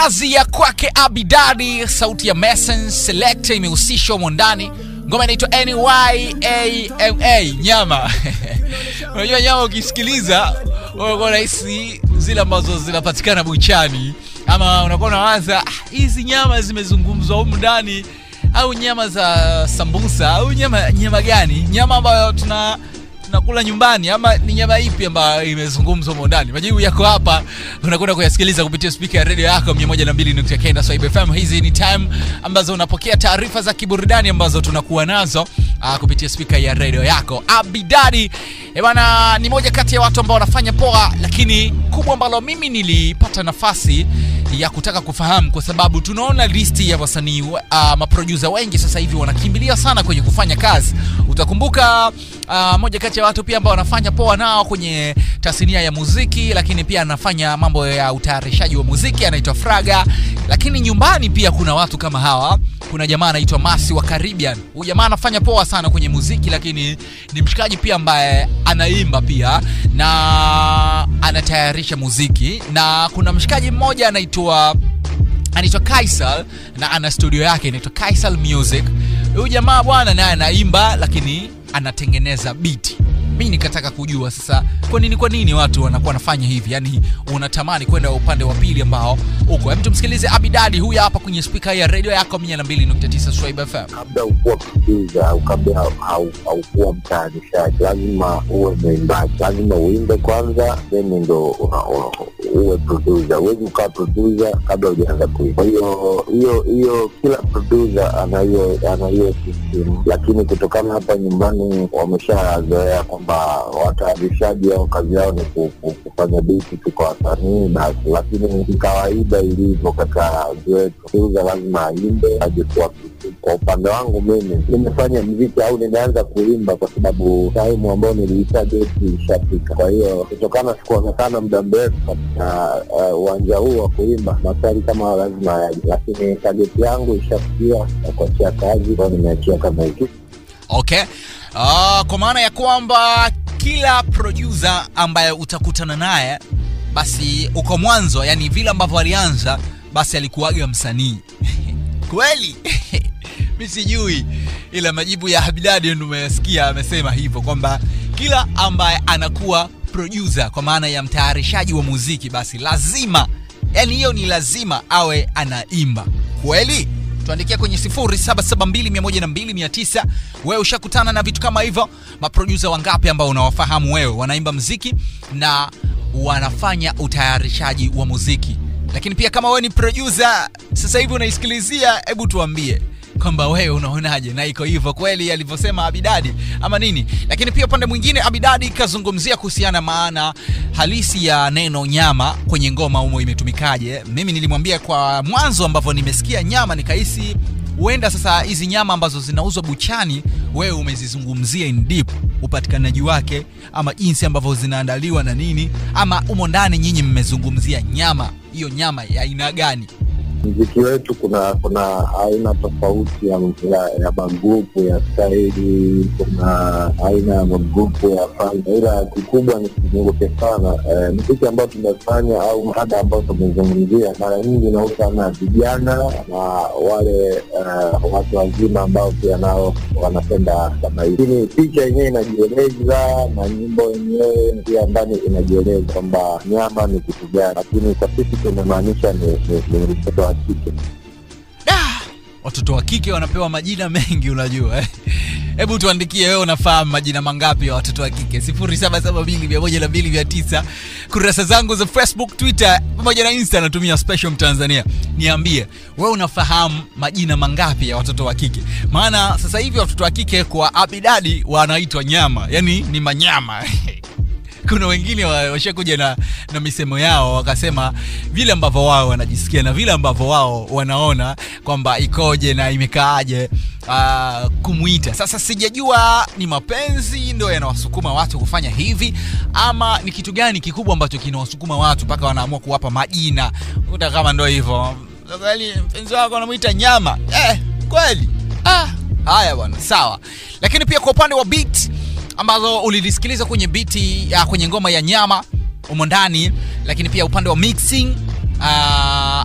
kazi ya kwake abidadi sauti ya mason select imehusishwa humo ndani ngoma inaitwa nyama nyama unajua nyama ukisikiliza unakuwa rahisi zile ambazo zinapatikana buchani ama unakuwa unawaza "Ah, hizi nyama zimezungumzwa humu ndani au nyama za sambusa au nyama nyama gani nyama ambayo tuna tunakula nyumbani ama ni nyama ipi ambayo imezungumzwa humo ndani majibu yako hapa unakwenda kuyasikiliza kupitia spika ya redio yako 129 Swahili FM hizi ni time ambazo unapokea taarifa za kiburudani ambazo tunakuwa nazo uh, kupitia spika ya redio yako abidadi Eh bwana ni moja kati ya watu ambao wanafanya poa lakini kubwa ambalo mimi nilipata nafasi ya kutaka kufahamu kwa sababu tunaona listi ya wasanii uh, maprodusa wengi sasa hivi wanakimbilia sana kwenye kufanya kazi utakumbuka uh, moja kati ya watu pia ambao wanafanya poa nao kwenye tasnia ya muziki lakini pia anafanya mambo ya utayarishaji wa muziki anaitwa fraga lakini nyumbani pia kuna watu kama hawa kuna jamaa anaitwa masi wa caribbean huyu jamaa anafanya poa sana kwenye muziki lakini ni mshikaji pia ambaye anaimba pia na anatayarisha muziki na kuna mshikaji mmoja anaitwa anaitwa kaisal na ana studio yake inaitwa kaisal music huyu jamaa bwana naye anaimba lakini anatengeneza biti mi nikataka kujua sasa kwa nini kwa nini watu wanakuwa wanafanya hivi yani unatamani kwenda upande wa pili ambao uko hem tumsikilize abidadi huyu hapa kwenye spika ya redio yako 229 Swahili fm kabla ukuwa producer au kabla hau- haukuwa mtayarishaji lazima uwe mwimbaji lazima uimbe kwanza then ndo una- una- uwe producer huwezi ukawa producer kabla hujaanza kuimba kwa hiyo hiyo hiyo kila producer ana hiyo ana hiyo system lakini kutokana hapa nyumbani wameshazoea kwamba watayarishaji au kazi yao ni ku- ku- kufanya biti tu kwa wasanii basi lakini ni kawaida ilivyo katika nchi wetu producer lazima aimbe aje kuwa producer. kwa upande wangu mimi nimefanya mziki au nimeanza kuimba kwa sababu taimu ambayo niliita deti ishafika kwa hiyo kutokana sikuonekana muda mrefu katika eh, uwanja huu wa kuimba maswali kama hayo lazima yaje lakini tageti yangu ishafikia ya kuachia kazi kwao nimeachia kama hiki okay uh, kwa maana ya kwamba kila producer ambaye utakutana naye basi uko mwanzo yani vile ambavyo alianza basi alikuwaga msanii kweli mi sijui ila majibu ya habidadi ndo umesikia amesema hivyo kwamba kila ambaye anakuwa producer kwa maana ya mtayarishaji wa muziki basi lazima yani hiyo ni lazima awe anaimba kweli tuandikia kwenye 07721029 wewe ushakutana na vitu kama hivyo maprodusa wangapi ambao unawafahamu wewe wanaimba mziki na wanafanya utayarishaji wa muziki lakini pia kama wewe ni producer sasa hivi unaisikilizia hebu tuambie kwamba wewe unaonaje na iko hivyo kweli alivyosema abidadi ama nini lakini pia upande mwingine abidadi kazungumzia kuhusiana maana halisi ya neno nyama kwenye ngoma humo imetumikaje mimi nilimwambia kwa mwanzo ambavyo nimesikia nyama nikahisi huenda sasa hizi nyama ambazo zinauzwa buchani wewe umezizungumzia in deep upatikanaji wake ama jinsi ambavyo zinaandaliwa na nini ama umo ndani nyinyi mmezungumzia nyama hiyo nyama ya aina gani mziki wetu kuna kuna aina tofauti ya, ya, ya magrupu ya staili kuna aina ya magrupu ya fanya ila kikubwa ni kizunguke sana eh, mziki ambao tumefanya au mada ambao tumezungumzia mara nyingi inahusiana na vijana na wale eh, watu wazima ambao pia nao wanapenda kama hivi lakini picha yenyewe inajieleza na nyimbo yenyewe pia ndani inajieleza kwamba nyama ni kitu gani lakini kwa sisi tumemaanisha ni, ni, ni mtoto wa kike Da! watoto wa kike wanapewa majina mengi unajua eh? hebu tuandikie wewe unafahamu majina mangapi ya watoto wa kike 772 kurasa zangu za facebook twitter pamoja na insta natumia special mtanzania niambie wewe unafahamu majina mangapi ya watoto wa kike maana sasa hivi watoto wa kike kwa abidadi wanaitwa nyama yani ni manyama kuna wengine wa- washakuja na, na misemo yao wakasema vile ambavyo wao wanajisikia na vile ambavyo wao wanaona kwamba ikoje na imekaaje uh, kumwita sasa sijajua ni mapenzi ndo yanawasukuma watu kufanya hivi ama ni kitu gani kikubwa ambacho kinawasukuma watu mpaka wanaamua kuwapa majina kuta kama ndo hivyo kweli mpenzi wako anamwita nyama eh, kweli ah, haya bwana sawa lakini pia kwa upande wa beat ambazo ulilisikiliza kwenye biti ya kwenye ngoma ya nyama umo ndani lakini pia upande wa mixing uh,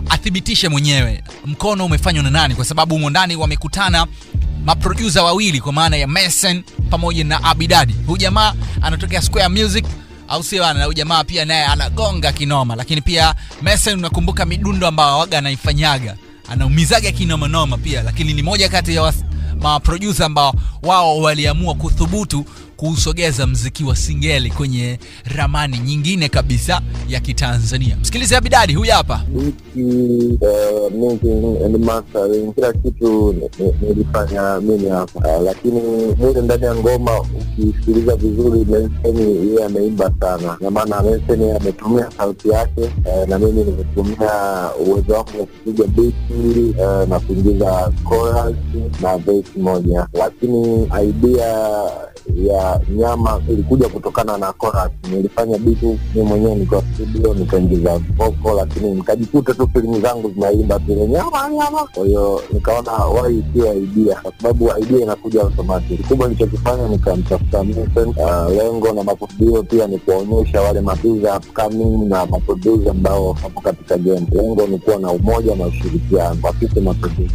athibitishe mwenyewe mkono umefanywa na nani kwa sababu humo ndani wamekutana maprodusa wawili kwa maana ya Mason pamoja na Abidadi. Huyu jamaa anatokea Square Music au sio bana? Huyu jamaa pia naye anagonga kinoma, lakini pia Mason unakumbuka midundo ambayo waga anaifanyaga, anaumizaga kinoma noma pia, lakini ni moja kati ya was- maprodusa ambao wao waliamua kuthubutu kuusogeza mziki wa singeli kwenye ramani nyingine kabisa ya Kitanzania. Msikilize Abidadi, huyu hapa. Biti, uh, mixing and mastering, kila kitu ni- ni- nilifanya mimi hapa uh, lakini mule ndani ya ngoma ukisikiliza vizuri Menseni yeye ameimba sana, na maana Menseni ametumia sauti yake uh, na mimi nimetumia uwezo wangu wa kupiga biti uh, na kuingiza chorus na verse moja, lakini idea ya nyama ilikuja kutokana na chorus. Nilifanya bitu mi mwenyewe nikiwa studio nikaingiza voko, lakini nikajikuta tu filimu zangu zinaimba vile nyama nyama. Kwa hiyo nikaona wai sio idea, kwa sababu idea inakuja automatic. Kikubwa nilichokifanya nikamtafuta Mason. Uh, lengo na makusudio pia ni kuwaonyesha wale maproducer upcoming na maproducer ambao wapo katika game. Lengo ni kuwa na umoja na ushirikiano kwa sisi maproducer.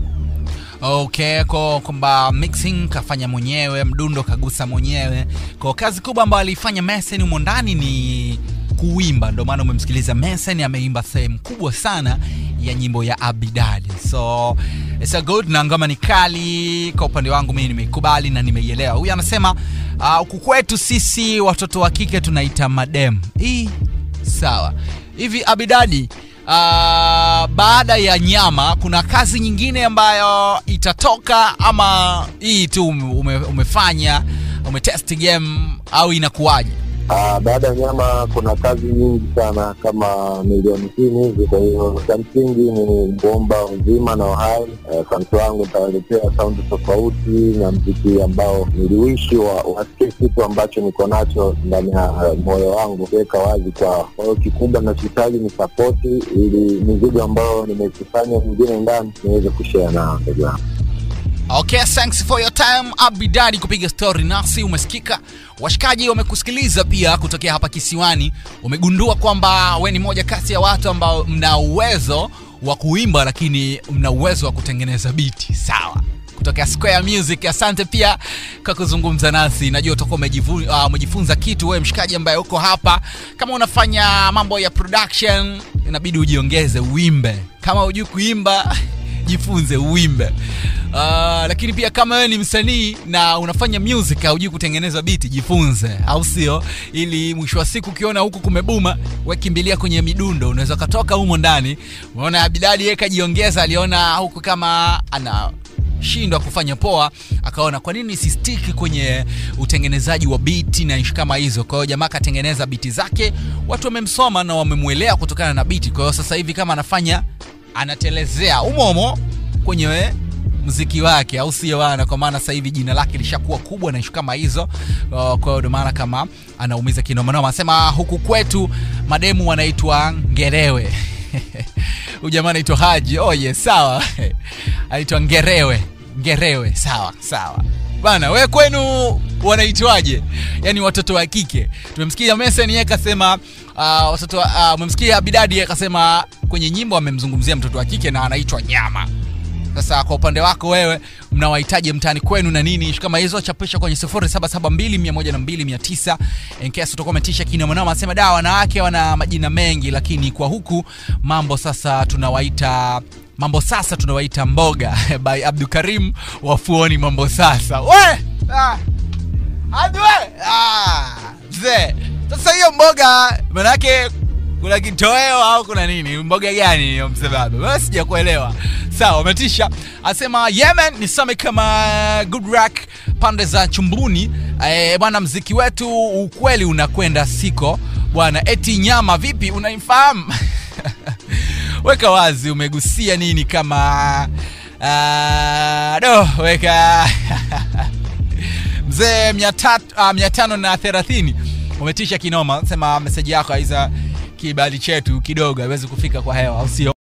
okay kwa kwamba mixing kafanya mwenyewe mdundo kagusa mwenyewe kwa kazi kubwa ambayo aliifanya Mason humo ndani ni kuimba ndio maana umemsikiliza Mason ameimba sehemu kubwa sana ya nyimbo ya Abidali so it's a good na ngoma ni kali kwa upande wangu mimi nimeikubali na nimeielewa huyu anasema uh, huku kwetu sisi watoto wa kike tunaita madem hii sawa hivi abidadi uh, baada ya nyama kuna kazi nyingine ambayo itatoka ama hii tu ume, umefanya umetest game au inakuwaje Ah, baada ya nyama kuna kazi nyingi sana kama milioni sitini hivi. Kwa hiyo cha msingi ni kuomba uzima na uhai. Eh, Kanto wangu nitawaletea saundi tofauti na mziki ambao niliwishi wa, wasikie kitu ambacho niko nacho ndani ya eh, moyo wangu kuweka wazi kwao. Kwa hiyo kikubwa nachohitaji ni sapoti, ili mizigo ambayo nimekusanya mingine ndani niweze kushare nao ndugu yangu. okay thanks for your time abidadi kupiga story nasi umesikika washikaji wamekusikiliza pia kutokea hapa kisiwani umegundua kwamba we ni moja kati ya watu ambao mna uwezo wa kuimba lakini mna uwezo wa kutengeneza biti sawa kutokea square music asante pia kwa kuzungumza nasi najua utakuwa umejivu- ah, umejifunza kitu wewe mshikaji ambaye uko hapa kama unafanya mambo ya production inabidi ujiongeze uimbe kama hujui kuimba jifunze uimbe uh, lakini pia kama wewe ni msanii na unafanya music haujui kutengeneza biti jifunze au sio ili mwisho wa siku ukiona huku kumebuma wekimbilia kwenye midundo unaweza ukatoka humo ndani umeona abidadi yeye kajiongeza aliona huku kama ana shindwa kufanya poa akaona kwa nini sistiki kwenye utengenezaji wa biti na ishi kama hizo kwa hiyo jamaa akatengeneza biti zake watu wamemsoma na wamemwelea kutokana na biti kwa hiyo sasa hivi kama anafanya anatelezea umomo kwenye we, mziki wake au sio bana kwa maana sasa hivi jina lake lishakuwa kubwa na ishu kama hizo Uh, kwa hiyo ndio maana kama anaumiza kinomanoma anasema huku kwetu mademu wanaitwa ngerewe huyu jamaa anaitwa haji oh yes sawa anaitwa ngerewe ngerewe sawa sawa bana we kwenu wanaitwaje yaani watoto wa kike tumemsikia mesen yeye akasema uh, watoto uh, umemsikia bidadi yeye akasema kwenye nyimbo amemzungumzia mtoto wa kike na anaitwa nyama sasa kwa upande wako wewe mnawahitaji mtaani kwenu na nini ishu kama hizo chapisha kwenye 07721229 in case utakuwa umetisha kinomanoma anasema da wanawake wana majina mengi lakini kwa huku mambo sasa tunawaita mambo sasa tunawaita mboga by abdukarim wafuoni mambo sasa we ah. adwe ah. mzee sasa hiyo mboga manake kuna kitoweo au kuna nini mboga gani hiyo msebabe Wewe sijakuelewa sawa umetisha asema yemen nisome kama good rack pande za chumbuni eh, bwana mziki wetu ukweli unakwenda siko bwana eti nyama vipi unaifahamu weka wazi umegusia nini kama uh, do weka mzee mia tatu- ah, mia tano na thelathini umetisha kinoma sema meseji yako aiza kibali chetu kidogo haiwezi kufika kwa hewa au sio